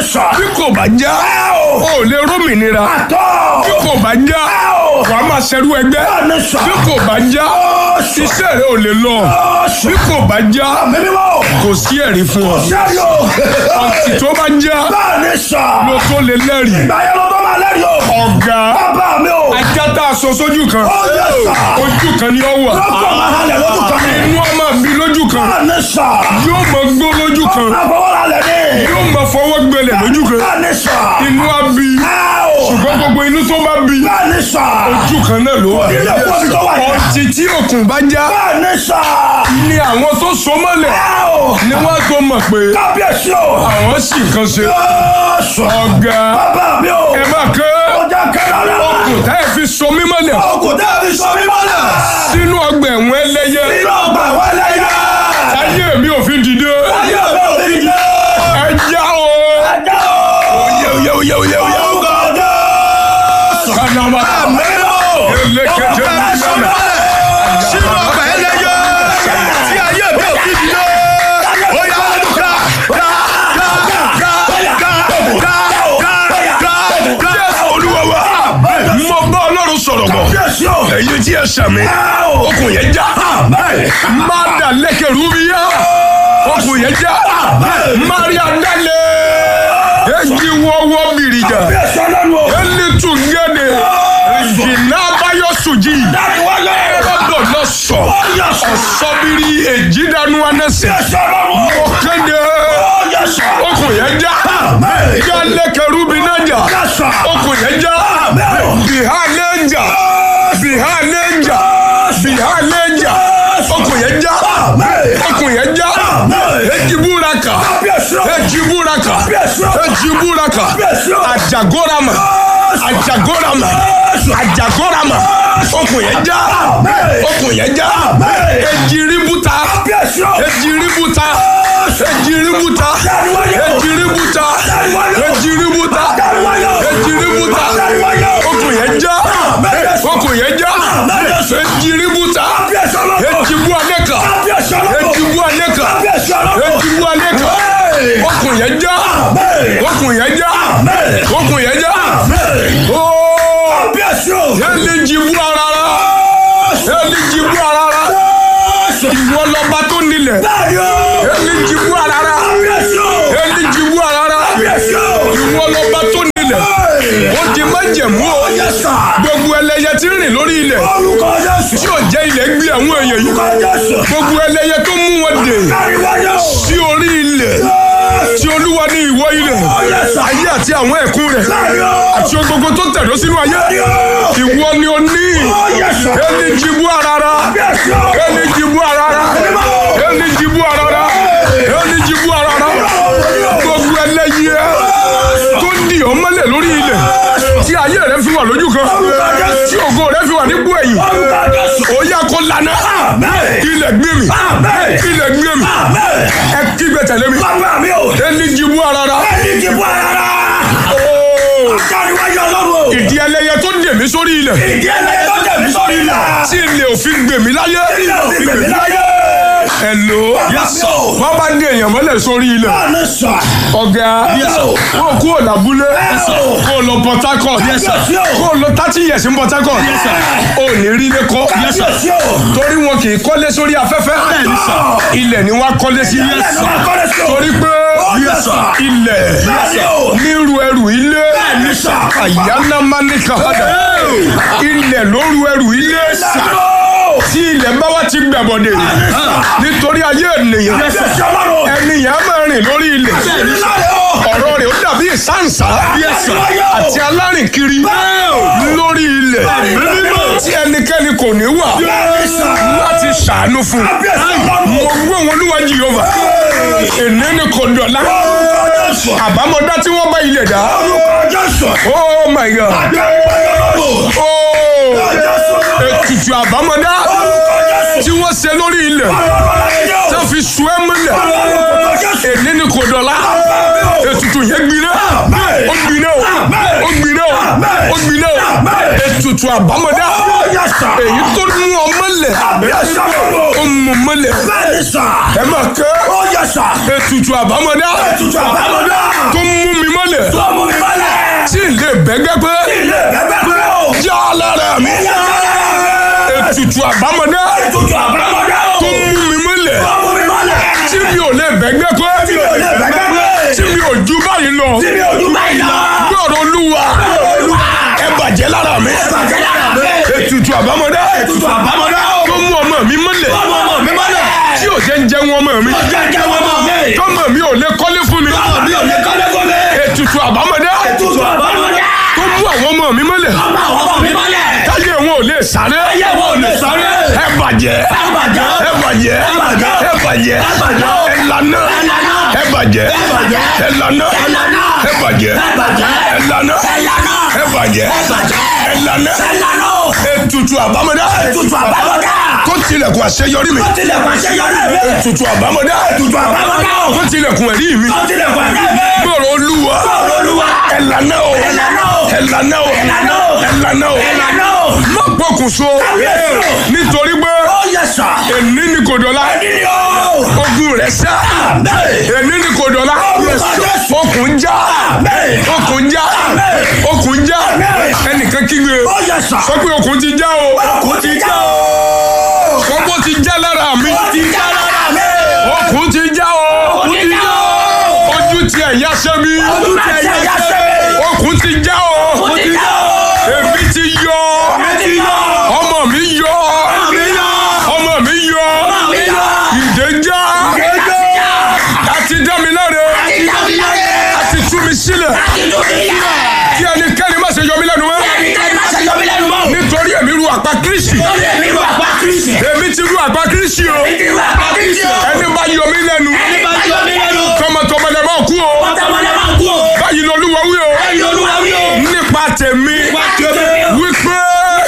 sọ. bí kò bá já o. o ò lè rómìnira àtọ́. bí kò bá já o. wàá máa ṣerú ẹgbẹ́ bẹ́ẹ̀ni sọ. bí kò bá já ó sọ. iṣẹ́ rẹ ò lè lọ ó sọ. bí kò bá já mímí mọ́. kò sí ẹ̀rí fún ọ sẹ́rí o. ọtí tó bá já bẹ́ẹ̀ni sọ. ló tó lè lẹ́rìí ìgbà yẹn ló tó máa lẹ́rìí o. ọ̀gá bàbá mi o. ajá tá a sọ sójú kan ó yẹ sọ. ojú kan ni ó wà lọ́kọ̀ máa halẹ̀ lójú kan ní. inú ọmọ mi lójú kan bẹ́ẹ̀ni sọ. yóò mọ gbó lójú kan àfọwọ́ra lẹ̀ ní. yóò mọ fọwọ́ gbẹlẹ̀ lójú kan bẹ́ẹ̀ni sọ. inú á bí o. ṣùgbọ́n gbogbo inú tó bá bí bẹ́ẹ̀ni sọ. ojú kan náà ló wà ilé ẹ̀kọ́ mi tó wà yẹn. ọtí tí òkun bá já bẹ́ẹ̀ni sọ. ni àwọn tó so mọ́lẹ̀ o. ni wọ́n tó mọ̀ pé kábíyèsí o. àwọn sì kan ṣe ó sọ. ọ̀gá bàbá mi o. ẹ má ké ọjà kẹrẹ rẹ. okùn tá ẹ fi so mí mọ́lẹ̀ ọkùn dẹ́bi sọ mí mọ́lẹ̀. sínú ọgbà ẹ̀wọ̀n ẹlẹ́yẹ inú ọgbà wọlé yá. ayé mi ò fi dìde ayé mi ò ní jẹ́. ẹ já o. ẹja o. yẹ o yẹ o yẹ o yẹ o. orúkọ Jésù. kanama Àmín. elekete nílẹ̀ sínú ọgbà ẹlẹ́yẹ tí ayé mi ò fi dìde. ó yá ká ká ká ká ká ká ká ká Jésù Olúwa wa mo bá Ọlọ́run sọ̀rọ̀ bọ̀ Jésù o. ẹ̀yin tí ẹ sàmì okùn yẹn já má dà lẹ́kẹ̀ rúbíyá okùn yẹn já Maria dalẹ̀ èjì wọ́wọ́ bìrìjà Jésù ọlọ́run o. ẹni tún gẹ́dẹ̀ ìjìnà abáyọ sùjì Dáni wọlé. ọ̀dọ̀ lọ sọ Jésù. ọ̀sọ́bìrì èjì dánú anẹ́sẹ̀ Jésù ọlọ́run o. mo kéde Ó Jésù. okùn yẹn já já lẹ́kẹ̀ rúbi náà jà Jésù. okùn yẹn já bìhá lẹ́njà bìhá lẹ́njà bìhá lẹ́njà okùn yẹn já okùn yẹn já èjì búraka Jésù. èjì búraka Jésù. èjì búraka Jésù. àjàgórama àjàgórama àjàgórama okùn yẹn já okùn yẹn já èjì ríbúta Jésù. èjì ríbúta èjì ríbúta èjì ríbúta èjì ríbúta èjì ríbúta okùn yẹn já okùn yẹn já èjì ríbúta Jésù ọlọ́run o. èjì bú alẹ́kà Jésù ọlọ́run o. èjì bú alẹ́kà Jésù ọlọ́run o. èjì bú alẹ́kà okùn yẹn já okùn yẹn já okùn yẹn já ooo Jésù. ẹni jìbú arara ẹni jìbú arara ìwọ lọba tó nílẹ̀ Bẹ́ẹ̀ni o. ẹni jìbú arara Jésù. ẹni jìbú arara Jésù. ìwọ lọba tó nílẹ̀ ó di májẹ̀mú o Jésù. gbogbo ẹlẹ́yẹ tí ń rìn lórí ilẹ̀ Orúkọ Jésù. tí ò jẹ́ ilẹ̀ gbé àwọn èèyàn yìí Orúkọ Jésù. gbogbo ẹlẹ́yẹ tó mú wọn dè Káríwájú. sí orí ilẹ̀ tí olúwa ní ìwọ ilẹ̀ Jésù. ayé àti àwọn ẹ̀kún rẹ̀ Bẹ́ẹ̀ni o. àti ohun gbogbo tó tẹ̀dó sínú ayé ìwọ ni o ní Jésù. ẹni jìbú arara Jésù. ẹni jìbú arara ẹni jìbú arara ẹni jìbú arara gbogbo ẹlẹ́yẹ tó ń di ọmọlẹ̀ lórí ilẹ̀ tí ayé rẹ fi wà lójú kan tí ògo rẹ fi wà nípò ẹ̀yìn Orúkọ Jésù. ó yá kó lana Àmín. ilẹ̀ gbé mi Àmín. ilẹ̀ gbé mi Àmín. ẹ kígbe tẹ̀lé mi Bàbá mi o. ẹni jìbú arara Ẹni ti bọ́ ara. Ooo. Káríwájú ọlọ́run o. ìdí ẹlẹ́yẹ tó dè mí sórí ilẹ̀ Ìdí ẹlẹ́yẹ tó jẹ̀ mí sórí ilẹ̀. tí ilẹ̀ òfin gbè mí láyé Ilé òfin gbèmí láyé. ẹ̀lò Yẹ́sọ̀. wọ́n bá dé èèyàn mọ́lẹ̀ sórí ilẹ̀ Báàní sọ. ọ̀gá Yẹ́sọ̀. kó o kúrò lábúlé Yẹ́sọ̀. kó o lọ Port Harcourt Yẹ́sọ̀. kó o lọ thirty years ní Port Harcourt o ò ní rí ilé kọ́ Yẹ́sọ̀. torí wọn kì í kọ́lé sórí afẹ́fẹ́ ilẹ̀ ni wọ́n á kọ́lé sí Yẹ́sọ̀. Kọ́lé sí o. torí pé Yẹ́sọ̀. ilẹ̀ Bẹ́ẹ̀ni o. nírú ẹrù ilé Bẹ́ẹ̀ni sọ. àyánámáníkà padà ilẹ̀ lóru ẹrù ilé Yẹ́sọ̀. tí ilẹ̀ bá wá ti gbàbọ̀dẹ̀ nítorí ayé ènìyàn Yẹ́sọ̀ ọlọ́run o. ènìyàn á máa rìn lórí ilẹ̀ Bẹ́ẹ̀ni láyé o. ọ̀rọ̀ rẹ̀ ó dàbí ìsáǹsá Yẹ́sọ̀. àti alárìnkiri lórí ilẹ̀ tí ẹnikẹ́ni kò ní wà Bẹ́ẹ̀ni sọ. láti ṣàánú fún un Yẹ́sọ̀ ọlọ́run mo o. gbé wọn olúwa jìyọba èní ni kò dọ̀la Orúkọ Jésù. àbámọ̀dá tí wọ́n bá ilẹ̀ dá Orúkọ Jésù. oh my god Káríwájú ọlọ́run o. oh Jésù ọlọ́run o. ètùtù àbámọ̀dá Orúkọ Jésù. tí wọ́n ṣe lórí ilẹ̀ tó fi sùn ẹ́ mọ́lẹ̀ èní ni kò dọ̀la ètùtù yẹn gbiná ó gbiná o ó gbiná o ó gbiná o ètùtù àbámọ́dá Ó yẹ sà. èyí tó mú ọmọ lẹ̀ Yẹ sà lọ́wọ́. ó mú ọmọ lẹ̀ Bẹ́ẹ̀ni sà. ẹ máa kẹ́ Ó yẹ sà. ètùtù àbámọ́dá Ètùtù àbámọ́dá. tó mú mi mọ́lẹ̀ Tó mú mi mọ́lẹ̀. tí ilé bẹ́gẹ́ pé Ilé bẹ́ẹ̀ pé o. já lára mi ètùtù àbámọ́dá Ètùtù àbámọ́dá o. tó mú mi mọ́lẹ̀ Tó mú mi mọ́lẹ̀. tí mi ò lè bẹ́gẹ́ pé Tí mi ò lè bẹ́ẹ̀ pé. tí mi ò ju báyìí lọ Tí mi ò dún báyìí lọ. gbọ́dọ̀ olúwa Olúwa. ẹ bàjẹ́ lára mi Bàjẹ́ lára mi. ètùtù àbámọ́dá Ètùtù àbámọ́dá o. tó mú ọmọ mi mọ́lẹ̀ Ọmọ ọmọ mi mọ́lẹ̀. tí ò jẹ́ ń jẹun ọmọ mi Ọjà jẹ́ wọn mọ̀ mí. tọ́mọ mi ò lè kọ́lé fún mi Ọmọ mi ò lè kọ́lé fún mi. ètùtù àbámọ́dá Ètùtù àbámọ́dá. tó mú àwọn ọmọ mi mọ́lẹ̀ Ọmọ àwọn ọmọ mi mọ́lẹ̀. táyé wọn ò lè sáré Ayé wọn ò lè sáré. ẹ bàjẹ́ Ẹ bàjẹ́. ẹ bàjẹ́ Ẹ bàjẹ́. ẹ bàjẹ́ Ẹ bàjẹ́. ẹ lànà Ẹ lànà. ẹ bàjẹ́ Ẹ bàjẹ́. ẹ lànà Ẹ lànà. ẹ bàjẹ́ Ẹ bàjẹ́. ẹ lànà Ẹ lànà. ẹ bàjẹ́ Ẹ bàjẹ́. ẹ lànà Ẹ lànà. ètùtù àbámọ́dá Ètùtù àbámọ́dá. tó tilẹ̀kùn àṣeyọrí mi Ó tilẹ̀kùn àṣeyọrí mi. ètùtù àbámọ́dá Ètùtù àbámọ́dá o. tó tilẹ̀kùn ẹ̀rí mi Ó tilẹ̀kùn àṣeyọrí mi. gbọ́dọ̀ olúwa Bọ́ọ̀lù Olúwa. ẹ lànà o Ẹ lànà o. ẹ lànà o Ẹ lànà o. ẹ lànà o Ẹ lànà o. má pokùnso Kábíyèsí o. nítorí pé Ó yẹ sà. èní ni kò dọ̀la Ẹni o. ogun rẹ̀ sá Bẹ́ẹ̀. èní ni kò dọ̀la Orúkọ Jésù. okùn já Bẹ́ẹ̀. okùn já okùn já ẹnìkan kígbe Ó yẹ sà. sọ pé okùn ti já o Kò ti já o. kọ́kọ́ ti já lára mi Ó ti já lára mi. okùn ti já o Kò ti já o. ojú ti ẹ̀yà sẹ́mi Ojú ti ẹ̀yà sẹ́mi. okùn ti já o Kò ti já o. èmi ti yọ Ẹ ti yọ. ọmọ mi yọ Àmì yọ. ọmọ mi yọ Àmì yọ. ìdè já Kéjọ́. àti dá mi láre Àti dábì láyé. àti tú mi sílẹ̀ Àti dùn mí yá. kí ẹnikẹ́ni má ṣe yọ mí lẹ́nu mọ́ Ẹnikẹ́ni má ṣe yọ mí lẹ́nu mọ́. nítorí èmi ru àpá kírísì Lórí èmi ru àpá Kristi. èmi ti ru àpá kírísì o Èmi ti ru àpá Kristi o. ẹni bá yọ mí lẹ́nu Ẹni bá yọ mí lẹ́nu. tọmọtọmọ lẹ máa kú o Pátámọ́lẹ́ máa kú o. báyìí lolúwa wí o Ẹyin olúwa wí o. nípa tèmi Wá tèmi. wípé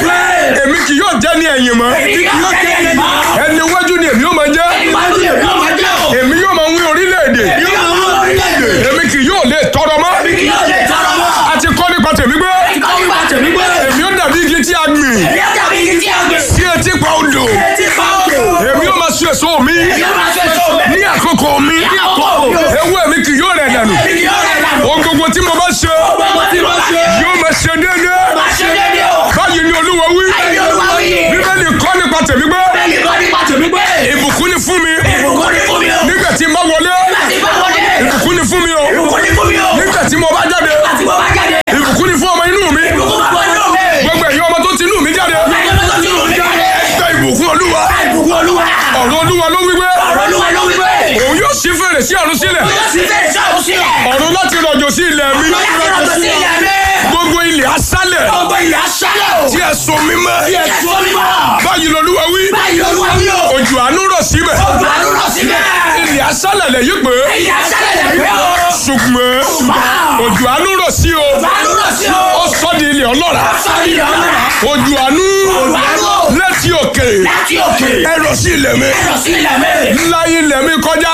èmi kì yóò jẹ́ ní ẹ̀yìn mọ́ Èmi kì yóò jẹ́ ẹni mọ́. ẹni wájú ni èmi yóò máa jẹ́ Ìwájú èmi yóò máa jẹ́ o. èmi yóò máa wí orílẹ̀-èdè Èmi yóò máa wọ́n orílẹ̀-èdè. èmi kì yóò lè tọrọ mọ́ Èmi kì yóò lè tọrọ mọ́. àti kọ́ nípa tèmi gbé Ìkọ́ nípa tèmi gbé. èmi yóò dàbí igi tí a gbìn Èmi yóò dàbí igi tí a gbé. sí etí pa odò Etí pa odò. èmi yóò máa so èso mi Èmi yóò máa ṣe èso mi. ní àkókò mi Ní àkókò mi. ewé mi kì yóò rẹ̀ dànù Èmi kì yóò rẹ̀ dànù. ohun gbogbo tí mo bá ṣe Gbogbo tí mo ṣe. yóò máa ṣe déédéé Máa ṣe déédéé o. báyìí ni olúwa wí Ẹyin olúwa wí. bíbélì kọ́ nípa tèmi gbé Bẹ́ẹ̀ni kọ́ nípa tèmi gbé. ìbùkún ni fún mi Ìbùkún ni fún mi o. nígbà tí n bá wọlé Láti bá wọlé. ìbùkún ni fún mi o Ìbùkún ni fún mi o. nígbà tí mo bá jáde Láti bọ́ bá jáde. ìbùkún ni fún ọmọ inú mi Ìbùkún fún ọjọ́ mi. gbogbo ẹ̀yin ọmọ tó ti inú mi jáde Láti ọjọ́ tí mo jáde. gba ìbùkún olúwa Ìbùkún olúwa. ọ̀rọ̀ olúwa ló wí pé Ọ̀rọ̀ olúwa ló wí pé. òun yóò ṣí fèrè sí ọ̀run sílẹ̀ Yóò sì fẹ́ ìṣàkóso sílẹ̀. ọ̀run láti rọ̀jò sí ilẹ̀ mi Lọ́yà tí wọ́n tó sí ilẹ̀ mi. gbogbo ilẹ̀ aṣálẹ̀ Gbogbo ilẹ̀ aṣálẹ̀ o. tí ẹ so mímọ́ Bí ẹ̀sùn onímọ̀. báyìí lolúwa wí Báyìí olúwa wí o. òjò àánú rọ̀ síbẹ̀ Ojú àánú lọ síbẹ̀. ilẹ̀ aṣálẹ̀ lẹ̀ yí pé Ilẹ̀ aṣálẹ̀ lẹ̀ pé o. ṣùgbọ́n òjò àánú rọ̀ sí o Ojú àánú lọ sí o. ó sọ di ilẹ̀ ọlọ́ràá Sọ́ọ́dì ọ̀nà. òjò àánú Ojú àánú o. láti òkè Láti òkè. ẹ rọ̀ sí ilẹ̀ mi Lọ sí ilẹ̀ mi. ńlá ilẹ̀ mi kọjá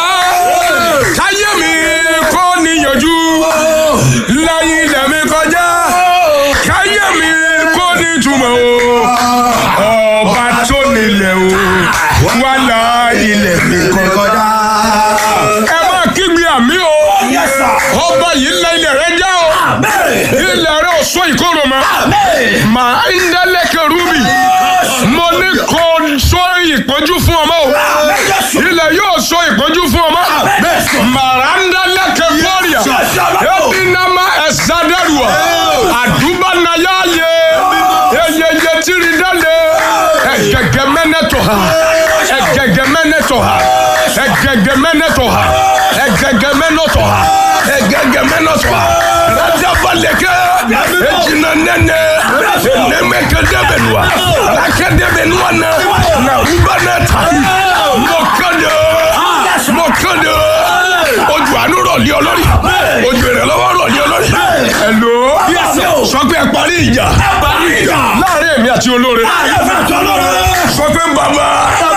káyé mi kò níyànjú ńlá ilẹ̀ mi kọjá káyé mi kò ní túmọ̀ o ọba tó nílẹ̀ o wà lá ilẹ̀ mi kọjá. ẹ máa kígbe àmì o Yes, sir. ọba yìí ńlá ilẹ̀ rẹ já o Amen. ilẹ̀ rẹ ò sọ ìkorò mọ́ Amen. màá ń dẹ́lẹ́kẹ̀ rúbì mo ní kó sọ ìpọ́njú fún ọmọ o Amen. Jésù. ilẹ̀ yóò sọ ìpọ́njú fún ọmọ màranda lẹ́kẹ̀ bọ́ọ̀rìà ebinama ẹ̀sádẹ́rùà àdúbánáyáyé eyeye tìrìdálẹ̀ ẹ̀gẹ̀gẹ̀ mẹ́nẹ́tọ̀ ha ẹ̀gẹ̀gẹ̀ mẹ́nẹ́tọ̀ ha ẹ̀gẹ̀gẹ̀ mẹ́nẹ́tọ̀ ha ẹ̀gẹ̀gẹ̀ mẹ́nẹ́tọ̀ ha ẹ̀gẹ̀gẹ̀ mẹ́nẹ́tọ̀ ha radabalẹ̀kẹ́ ejina nẹ́nẹ́ enemẹ́kẹ́dẹ́bẹ̀nuwa akẹ́dẹ́bẹ̀nuwa na na rubanata mọ̀kàndé mọ̀kàndé ojú àánú rọ̀ lé ọlọ́rí ojú ìrànlọ́wọ́ rọ̀ lé ọlọ́rí. ẹ̀lò sọ pé ẹ parí ìjà Parí ìjà. láàrin èmi àti olóore Ayé fẹ́ tọ́lọ́ rẹ̀. sọ pé bàbá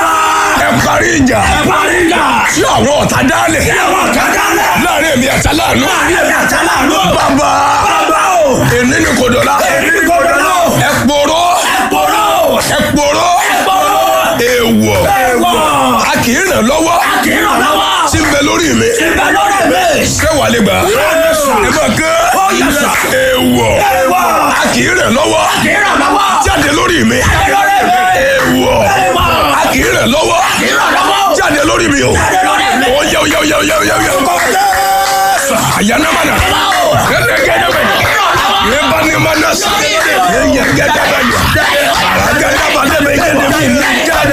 ẹ parí ìjà Parí ìjà. tí àwọn ọ̀tá dálẹ̀ Ẹ̀wọ̀n kàkálẹ̀. láàrin èmi àti aláàánú Láàrin ẹ̀mí àtàlánú. bàbá Bàbá o. èní ni kò dọ̀la Èmi ni kò dọ̀la. ẹ kpọ̀rọ̀ Ẹ̀pọ̀rọ̀. ẹ kpọ̀rọ̀ Ẹ̀pọ̀rọ̀. èèwọ̀ Ẹ̀wọ̀. a kì í ràn lọ́wọ́ Kì í ràn lọ́wọ́. tí ń bẹ lórí mi Ibẹ̀ lórí mi. ṣé wà lè gbà Yes, sir. ẹ máa ké Oh, yes, sir. èèwọ̀ Ẹ̀wọ̀. a kì í ràn lọ́wọ́ Kì í ràn lọ́wọ́. jáde lórí mi Jáde lórí mi. èèwọ̀ Ẹ̀wọ̀. a kì í ràn lọ́wọ́ Kì í ràn lọ́wọ́. jáde lórí mi o Jáde lórí mi. ó yẹ ó yẹ ó yẹ ó yẹ ó yẹ ó yẹ Orúkọ Jésù. àyànnámánà gẹ́gẹ́gẹ́dẹ́bẹ̀ yébánimánà sí yẹ́gẹ́dẹ́bẹ̀ àràgẹ́dẹ́bẹ̀ gẹ́gẹ́dẹ́bẹ̀ jáde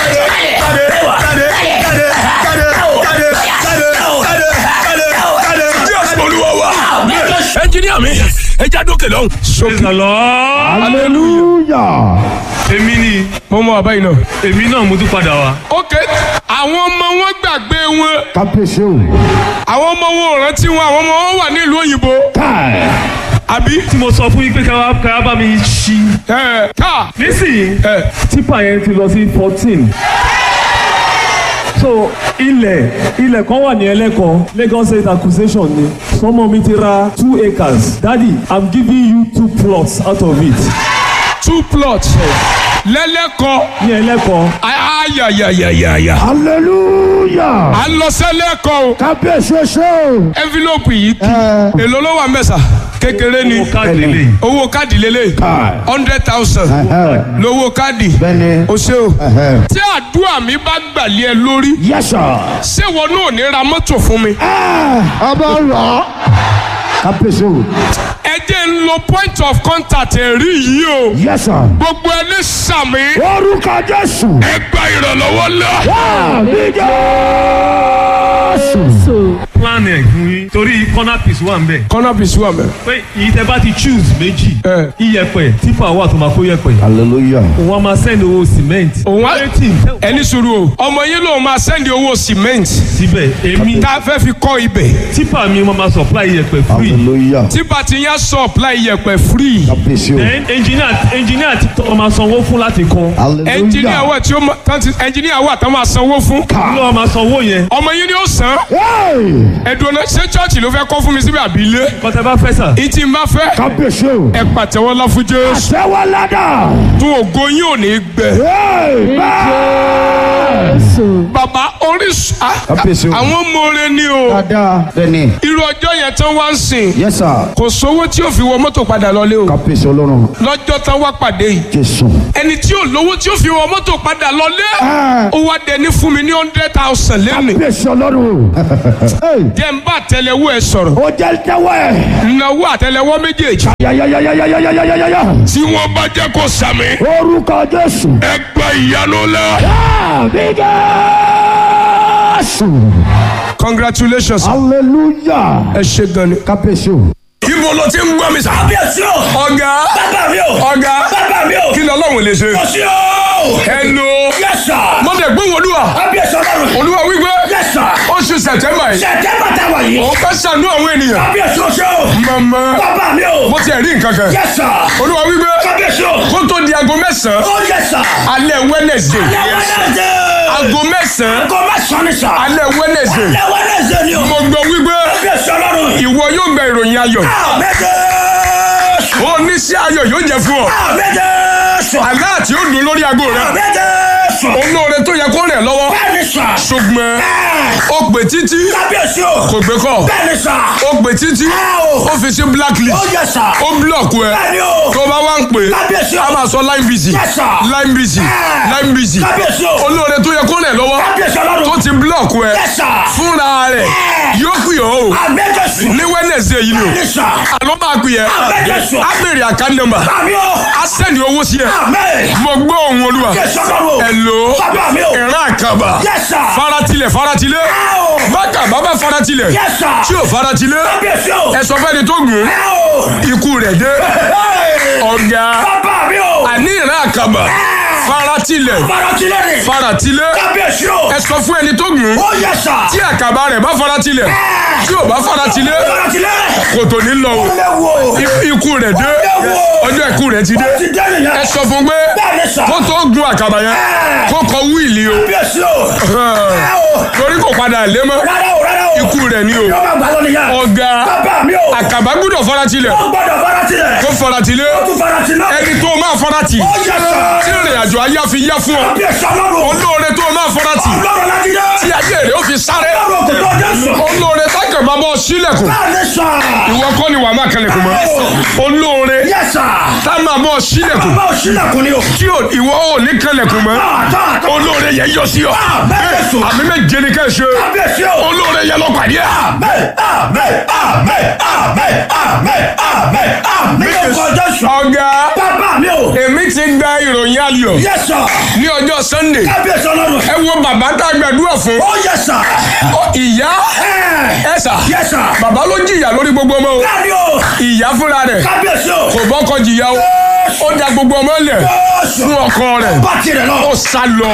Jésù Olúwa wa ẹnjìníà mi ẹ já dókè lọ́hùn. Praise the Lord. hallelujah. Èmi ni mo mọ àbáyé náà. èmi náà mo tún padà wá. ok àwọn ọmọ wọn gbàgbé wọn kábíyèsí o. àwọn ọmọ wọn ò rántí wọn àwọn ọmọ wọn wà nílùú òyìnbó káì. àbí. Tí mo sọ fún yín pé ká ká bá mi ṣí. ẹ ká Nísìnyí ẹ tipa yẹn ti lọ sí fourteen. So ilẹ̀ ilẹ̀ kan wà ní ẹlẹ́kọ̀ọ́ Lagos State accusation ni. Sọmọ mi ti ra two acres. Daddy I'm giving you two plots out of it. two plots lẹ́lẹ́kọ̀ọ́ Ní ẹlẹ́kọ̀ọ́. ayayayayaya. hallelujah. à ń lọ sẹ́lẹ̀kọ̀ọ́ o kábíyèsí o ṣe o. envelope yìí kì Ẹ. èló ló wà mẹ́sà kékeré ni Mo káàdì lè. owó káàdì lélẹ̀ Káì. hundred thousand Ẹhẹ́. lówó káàdì bẹ́ẹ̀ni. o ṣe o Ẹhẹ́. tí àdúrà mi bá gbàlẹ́ ẹ lórí yes sir. ṣé wọn náà ní ra mọ́tò fún mi. ọba rọ. kábíyèsí o. ẹ jẹ́ ń lo point of contact ẹ̀rí yìí o yes sir. gbogbo ẹni sàmì orúkọ jésù. ẹ gba ìrànlọ́wọ́ lọ. àmì jésù. Plan ẹ̀ fún yín torí corner piece wà ń bẹ̀. kọ́nà bìí sí wa mẹ́. Pé ìyí tẹ bá ti choose méjì. Ẹ. Iyẹ̀pẹ̀ tipa wà tó máa kó yẹ̀pẹ̀. hallelujah. Òun á máa send owó cement. òun á Eighteen ẹni sùúrù o ọmọ yín lòun máa sẹ́ndì owó cement síbẹ̀ èmi tá a fẹ́ fi kọ́ ibẹ̀ tipa mi mo máa supply iyẹ̀pẹ̀ free. hallelujah. tí bàtí yẹn supply iyẹ̀pẹ̀ free kábíyèsí o. then engineer engineer ti tọ́ máa sanwó fún láti kọ́. ẹnjìníà wà tí ó ma tán ti ẹnjìníà wà tán máa sanwó fún ló wà máa sanwó yẹn. ọmọ yín ni ó san Hey! ẹ̀dùn ọ̀nà ṣé chọ́ọ̀chì ló fẹ́ kọ́ fún mi síbi àbí ilé kọ́tẹ́ bá fẹ́ sà. ìtì ń bá fẹ́ kábíyèsí o. ẹ pàtẹ́wọ́ lá fún Jésù àṣẹwọ́ ládà. tún ògo yín ò ní gbẹ Amen. bàbá orísun ah, Kábíyèsí o. àwọn mọ̀ọ́rẹ́ ni o dáadáa. bẹ́ẹ̀ni. irú ọjọ́ yẹn tán wá ń sìn yes sir. kò sówó tí ó fi wọ mọ́tò padà lọlé o kábíyèsí ọlọ́run. lọ́jọ́ tán wá pàdé yìí jésù. ẹni tí ò lówó tí ó fi wọ mọ́tò padà lọlé Ah. ó wá dẹni fún mi ní hundred thousand lẹ́nu kábíyèsí ọlọ́run. Hey! jẹ́ ń bá àtẹlẹwọ́ ẹ sọ̀rọ̀ ó jẹ́ tẹ́wọ́ ẹ̀. náwó àtẹlẹwọ́ méjèèjì yayayayayayayayaya. tí wọ́n bá jẹ́ kó sàmì orúkọ jésù. ẹ gba ìyanu lọ. àmì jésù. congratulations hallelujah. ẹ ṣe gan ni. kábíyèsí o. ibo ló ti ń gbọ́ mi sá. Kábíyèsí o. ọ̀gá Bàbá mi o. ọ̀gá Bàbá mi o. kí ni ọlọ́run lè ṣe. Kò sí o. hello Yes sir. mọ̀tẹ̀ gbóhùn olúwa Kábíyèsí ọlọ́run. olúwa wípé Yes sir. oṣù sẹ̀tẹ́mbà yìí Ṣẹ̀jẹ̀ bàtà wà yìí. òun fẹ́ ṣàánú àwọn ènìyàn. Kábíyèsí o ṣe o. màmá Bàbá mi o. mo ti rí nǹkan kan Yes sir. olúwa wípé Kábíyèsí o. kó tó di aago mẹ́sàn-án Oh yes sir. alẹ́ wednesday Alẹ́ Wednesday. aago mẹ́sàn-án Aago mẹ́sàn-án ni sà. alẹ́ wednesday Alẹ́ Wednesday ni o. mo gbọ́ wípé Kábíyèsí ọlọ́run. ìwọ yóò gba ìròyìn ayọ̀ Àmẹ́jẹ̀ẹ́sù. oníṣẹ́ ayọ̀ yóò jẹ́ fún ọ Àmẹ́jẹ̀ẹ́sù. àlá àti ó dùn lórí aago rẹ Àmẹ́jẹ̀ẹ́sù. olóore tó yẹ kó rẹ̀ lọ́wọ́ Bẹ́ẹ̀ni sà. ṣùgbọ́n ó pè títí Kábíyèsí o. kò gbé kọ́ Bẹ́ẹ̀ni sà. ó pè títí ó fi sí Ó blacklist yẹ sà. ó búlọ̀kù ẹ Bẹ́ẹ̀ni o. tó bá wá ń pè Kábíyèsí o. á máa sọ line busy Yes, sir. line busy Ah. line busy Kábíyèsí o. olóore tó yẹ kó rẹ̀ lọ́wọ́ Kábíyèsí ọlọ́run. tó ti búlọ̀kù ẹ Yes, sir. fúnra rẹ̀ yóò pè ọ́ o Àmẹ́jẹ̀ẹ́sù. ní wednesday yìí ni o Bẹ́ẹ̀ni sà. àlọ́ máa pè ẹ́ Àmẹ́jẹ̀ẹ́sù. á bèrè account number Àmì o. á sẹ́ni owó sí ẹ Àmẹ́. mo gbọ́ ohùn olúwa Jésù ọlọ́run. Hello. Bàbá mi o. ìran àkàbà Yes, sir. faratilẹ̀ faratilẹ̀ Ow. bákà bàbá faratilẹ̀ Yes, sir. tí ò faratilẹ̀ Kábíyèsí o. ẹ sọ fẹ́ni tó gùn Ow. ikú rẹ̀ dé Hey. ọ̀gá Bàbá mi o. àní ìran àkàbà faratilẹ̀ Faratilẹ̀ ni. faratilẹ̀ Kábíyèsí o. ẹ sọ fún ẹni tó gùn Ó yẹ sà. tí àkàbà rẹ̀ bá faratilẹ̀ tí ò bá faratilẹ̀ Faratilẹ̀. kò tó ní lọ o Léwu o. I- ikú rẹ̀ dé ọjọ́ ikú rẹ̀ ti dé Ti dé nìyẹn. ẹ sọ fún pé Bẹ́ẹ̀ni sà. kó tó gun àkàbà yẹn kó kọ wíìlì o Kábíyèsí o. Ow. torí kò padà lé mọ́ Rárá o, rárá o. ikú rẹ̀ ni o Yóò máa gbà lọ nìyẹn. ọ̀gá Bàbá mi o. àkàbà gbọ́dọ̀ faratilẹ̀ Ó gbọ́dọ̀ faratilẹ̀. kó faratilẹ̀ Ó tún faratilẹ̀. ẹni tó máa farati Ó yẹ sọ. tí ìrìn àjò ayé á fi yá fún ọ Bí ẹ̀sọ́ lọ́rùn. olóore tó máa farati Ọlọ́run láti dé. tí ayé rẹ̀ ó fi sáré Ọlọ́run kò tó Jésù. olóore tákàn bá bọ́ sílẹ̀kùn Báyìí sọ. ìwọ kọ́ ni wàá máa kẹlẹ̀kùn mọ́ olóore Yes sir. tá máa bọ́ sílẹ̀kùn Bá o sílẹ̀kùn ni o. tí ò- ìwọ ò ní kẹlẹ̀kùn mọ́ Àtọ́ àtọ́. olóore yẹn yọ sí ọ bẹ́ẹ̀ sọ. àmì méje ni ká ẹ ṣe Kábíyèsí o. olóore yẹn lọ pàdé ẹ. Amen, amen, amen, amen, amen, amen, amen. Lórúkọ Jésù. ọ̀gá Bàbá mi o. èmi ti gba ìròyìn ayọ̀ Yes sir. ní ọjọ́ sunday Kábíyèsí ọlọ́run. ẹ wo bàbá tá a gbàdúrà fún Ó yes sir. Ọ, ìyá Ẹ. ẹ sà Yes sir. bàbá ló jìyà lórí gbogbo ọmọ o Bẹ́ẹ̀ni o. ìyá fúnra rẹ̀ Kábíyèsí o. kò bọ́kọ jìyà o ó da gbogbo ọmọ lẹ̀ Jésù. fún ọkọ rẹ̀ Bá tirẹ̀ lọ. ó sá lọ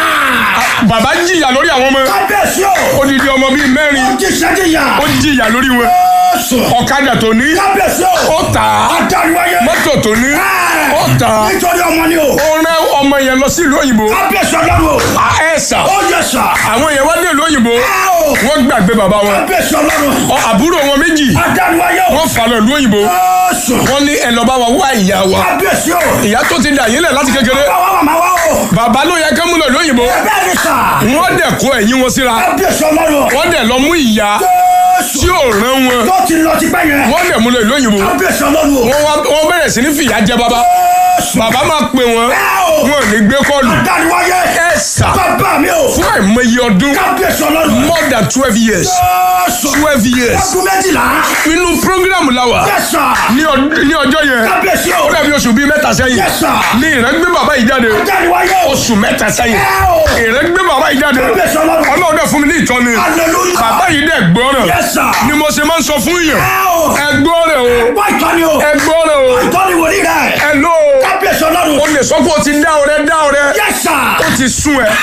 bàbá jìyà lórí àwọn ọmọ Kábíyèsí o. odidi ọmọ bíi mẹ́rin Ó ti ṣẹ́jìyà. ó jìyà lórí wọn Jésù. ọ̀kadà tó ní Kábíyèsí o. ó tà á Adániwáyé. mọ́tò tó ní ó tà á Nítorí ọmọ ni o. ó rán ọmọ yẹn lọ sí ìlú òyìnbó Kábíyèsí ọlọ́run o. ẹ sà Ó yes sir. àwọn yẹn wá dé ìlú òyìnbó Ẹ o. wọ́n gbàgbé bàbá wọn Kábíyèsí ọlọ́run. Ọ, àbúrò wọn méjì Adániwáyé o. wọ́n fà lọ ìlú òyìnbó Jésù. wọ́n ní ẹ lọ bá wa wá ìyá wa Kábíyèsí o. ìyá tó ti dà yín lẹ̀ láti kékeré Báwa màmá wa o. bàbá ló yẹ ká mú lọ ìlú òyìnbó Bẹ́ẹ̀ni sà. wọ́n dẹ̀ kó ẹ̀yìn wọn síra Kábíyèsí ọlọ́run. wọ́n dẹ̀ lọ mú ìyá Jésù. tí ò rán wọn Tó ti lọ ti pẹ́ yẹn. wọ́n dẹ̀ mú lọ ìlú òyìnbó Kábíyèsí ọlọ́run o. wọ́n wá wọ́n bẹ̀rẹ̀ sí ní fìyà jẹ bàbá Jésù. bàbá máa pè wọ́n Ẹ o. wọn ò ní gbé kọ́ọ̀lù Adániwáyé. ẹ sà Bàbá mi o. fún àìmọye ọdún Kábíyèsí ọlọ́run. more than twelve years Jésù. twelve years Ọdún méjìlá. nínú program la wà Yes sir. ní ọd- ní ọjọ́ yẹn Kábíyèsí o. ó dàbí oṣù bíi mẹ́ta sẹ́yìn Yes sir. ní ìrẹ́gbẹ́ bàbá yìí jáde Adániwáyé o. oṣù mẹ́ta sẹ́yìn Ẹ o. ìrẹ́gbẹ́ bàbá yìí jáde Kábíyèsí ọlọ́run. ọlọ́run dẹ̀ fún mi ní ìtọ́ni Hallelujah. bàbá yìí dẹ̀ gbọ́ràn Yes sir. ni mo ṣe máa ń sọ fún yàn Ẹ o. ẹ gbọ́ràn o Wá ìtọ́ni o. ẹ gbọ́ràn o Ìtọ́ni wòlíì rẹ̀. ẹ ló o Kábíyèsí ọlọ́run. o lè sọ pé o ti dá ọrẹ dá ọrẹ Yes sir. ó ti sún ẹ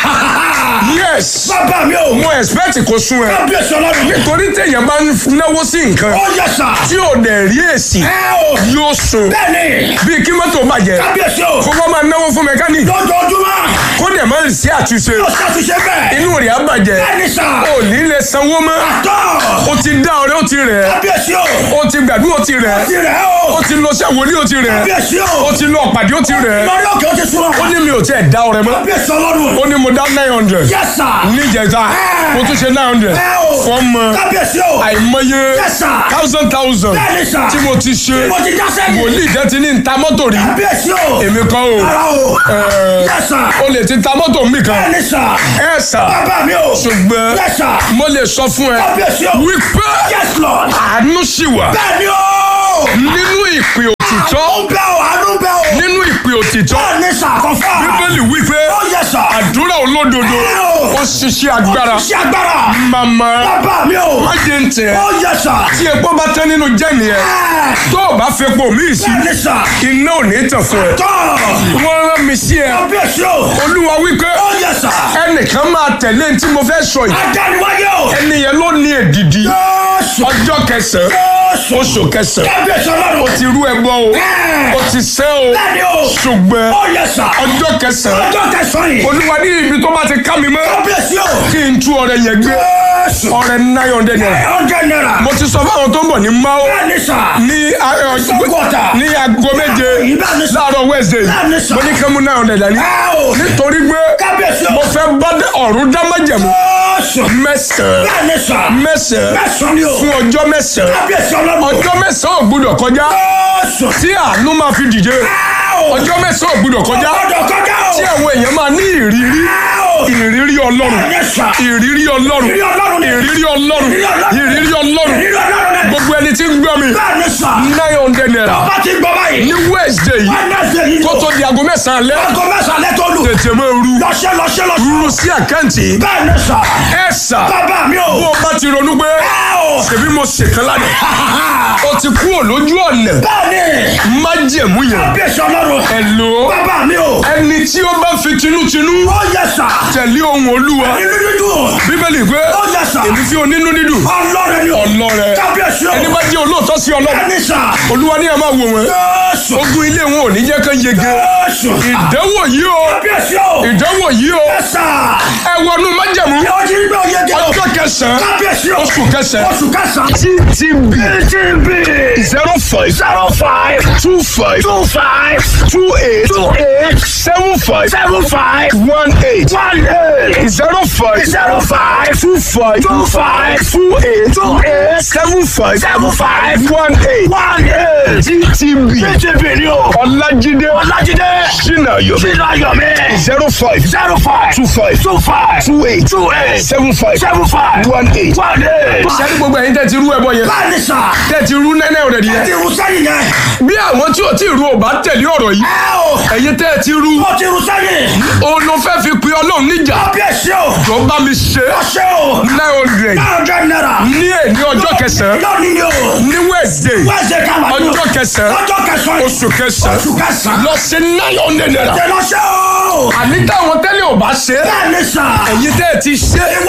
yes Bàbá mi o. mo expect kó sún ẹ Kábíyèsí ọlọ́run. nítorí téèyàn bá ń náwó sí nǹkan Ó yes sir. tí ò dẹ̀ rí èsì Ẹ o. yóò sùn Bẹ́ẹ̀ni. bíi kí mọ́tò bàjẹ́ Kábíyèsí o. kó wọ́n máa náwó fún mẹkáníìkì Lójoojúmọ́. kó dẹ̀ máa sí àtúnṣe Ó ṣàtúnṣe bẹ́ẹ̀. inú rẹ̀ á bàjẹ́ Bẹ́ẹ̀ni sà. ò ní lè sanwó mọ́ Tọ́. ó ti dá ọrẹ ó ti rẹ̀ Kábíyèsí o. ó ti gbàdúrà ó ti rẹ̀ Ti rẹ̀ o. ó ti lọ sí àwòlí ó ti rẹ̀ Kábíyèsí o. ó ti lọ pàdé ó ti rẹ̀ Lórí òkè ó ti sún ọ. ó ní mi ò tiẹ̀ dá ọrẹ mọ́ Kábíyèsí ọlọ́run. ó ní mo dá nine hundred Yes sir. níjẹta mo tún ṣe nine hundred Ẹ o. fọ́ọ̀mù Kábíyèsí o. àìmọye Yes sir. thousand thousand Bẹ́ẹ̀ni sà. tí mo ti ṣe Mo ti já sẹ́yìn. wòlíì jẹ́ ti ní ta mọ́tò rí Kábíyèsí o. èmi kọ́ o Ara o. Ẹ, Yes sir. o lè ti ta mọ́tò mi kan Bẹ́ẹ̀ni sà. ẹ sà Bàbá mi o. ṣùgbọ́n Yes sir. mo lè sọ fún ẹ Kábíyèsí o. wípé Yes Lord. àánú sì wà Bẹ́ẹ̀ni o. nínú ìpè òtítọ́ Ó bẹ́ o, àánú bẹ́ o. nínú ìpè òtítọ́ Bẹ́ẹ̀ni sà kọ́fà. bíbélì wípé Ó yẹ sà. àdúrà olódodo ó ṣiṣẹ́ agbára Ṣé agbára? màmá Bàbá mi o. má jẹ́ ń tẹ̀ Ó yẹ sà. tí epo bá tán nínú jẹ́ni ẹ Ẹ. tó o bá fepo míì sí Bẹ́ẹ̀ni sà. iná ò ní tàn fún ẹ Tọ́. wọ́n rán mi sí ẹ Kábíyèsí o. olúwa wípé Ó yẹ sà. ẹnìkan máa tẹ̀lé ní tí mo fẹ́ sọ yìí Adániwáyé o. ẹni yẹn ló ní èdìdì Jésù. ọjọ́ kẹsàn-án Jésù. oṣù kẹsàn-án Kábíyèsí ọlọ́run. ó ti rú ẹbọ o Ẹ. ó ti sẹ́ o Bẹ́ẹ̀ni o. ṣùgbọ́n Ó yẹ sà. ọjọ́ kẹsàn-án Ọjọ́ kẹsàn-án yìí. olúwa ní ibi tó bá ti ká mi mọ́ Kábíyèsí o. kí n tú ọrẹ yẹn gbé Jésù. ọrẹ nine hundred naira Ọjọ́ náírà. mo ti sọ fáwọn tó ń bọ̀ ní mao Bẹ́ẹ̀ni sà. ní a- ẹ, Sọ́kọ̀tà. ní aago méje Bẹ́ẹ̀ni sà. láàárọ̀ wednesday Bẹ́ẹ̀ni sà. mo ní kí n mú nine hundred dání Ẹ o. nítorí pé Kábíyèsí o. mo fẹ́ bá dé ọ̀run dá májẹ̀mú Jésù. mẹ́sàn-án Bẹ́ẹ̀ni sà. mẹ́sàn-án Mẹ́sàn-án ni o. fún ọjọ́ mẹ́sàn-án Kábíyèsí ọlọ́run. ọjọ́ mẹ́sàn-án ò gbúdọ̀ kọjá Jésù. tí àánú máa fi dìde Ẹ o. ọjọ́ mẹ́sàn-án ò gbúdọ̀ kọjá Ọjọ́ kọjá o. tí àwọn èèyàn máa ní ìrírí Ẹ o. ìrírí ọlọ́run Bẹ́ẹ̀ni sà. ìrírí ọlọ́run Ìrírí Ọlọ́run ni. ìrírí ọlọ́run Ìrírí Ọlọ́run. ìrírí ọlọ́run Ìrírí ọlọ́run ni. gbogbo ẹni tí ń gbọ́ mi Bẹ́ẹ̀ni sà. nine hundred naira Bá ti gbọ́ báyìí. ní wednesday yìí Wednesday yìí. kó tó di aago mẹ́sàn-án alẹ́ Aago mẹ́sàn-án lẹ́tọ́ lù. tètè máa ru Lọ́ṣẹ́ lọ́ṣẹ́ lọ́ṣẹ́. ru sí àkáǹtì Bẹ́ẹ̀ni sà. ẹ sà Bàbá mi o. bó o bá ti ronú pé Ẹ o. ṣèbí mo ṣèkan lánàá o ti kúrò lójú ọ̀nà Bẹ́ẹ̀ni. májẹ̀mú yẹn Kábíyèsí ọlọ́run. ẹ lò ó Bàbá mi o. ẹni tí ó bá fi tinútinú Ó yẹ sà. tẹ̀lé ohun olúwa Inú dídùn. bíbélì pé Ó yẹ sà. èmi fi onínú dídùn Ọlọ́run ni o. ọlọ́rẹ Kábíyèsí o. ẹni bá jẹ́ olóòótọ́ sí ọlọ́run Bẹ́ẹ̀ni sà. olúwa ní ẹ máa wò wọ́n Jésù. ogun ilé wọn ò ní jẹ́ kán yege Jésù. ìdánwò yìí o Kábíyèsí o. ìdánwò yìí o Ẹ sà. ẹ wọnú májẹ̀mú Ẹ o ti rí pé o yege o. ọjọ́ kẹsàn-án kábíyèsí o. oṣù kẹsàn-án oṣù kẹsàn-án. ttb TTB. zero five zero five two five two five two eight two eight seven five seven five one eight one eight zero five zero five two five two five two eight two eight seven five seven five one eight one eight. ttb TTB ni o. ọlájídé Ọlájídé. sinayo Sínú Ayọ̀mí. zero five zero five two five two five two eight two eight seven five seven five one eight. one eight. sẹ́ni gbogbo ẹ̀yin tẹ́ ti rú ẹbọ yẹn Báyìí sà. tẹ́ ti rú nẹ́nẹ́ rẹ̀ Ẹ yẹn ti rú sẹ́yìn yẹn. bí àwọn tí ò tí ì rú ò bá tẹ̀lé ọ̀rọ̀ yìí Ẹ o. ẹ̀yin tẹ́ ti rú Ó ti rú sẹ́yìn. òun ló fẹ́ fi pe ọlọ́run níjà Kábíyèsí o. tó bá mi ṣe Ọṣẹ́ o. nine hundred Nine hundred naira. ní èní ọjọ́ kẹsàn-án Lónìí ni o. ní wednesday Wẹ́ẹ̀sẹ̀ ká wà ní o. ọjọ́ kẹsàn-án Ọjọ́ kẹsàn-án. oṣù kẹsàn-án Oṣù kẹsàn-án. lọ sí nine hundred naira Ṣé lọ́ṣẹ́ o. àní táwọn tẹ́lẹ̀ ò bá ṣe Bẹ́ẹ̀ni sà. ẹ̀yin tẹ́ ẹ ti ṣe Ìwọ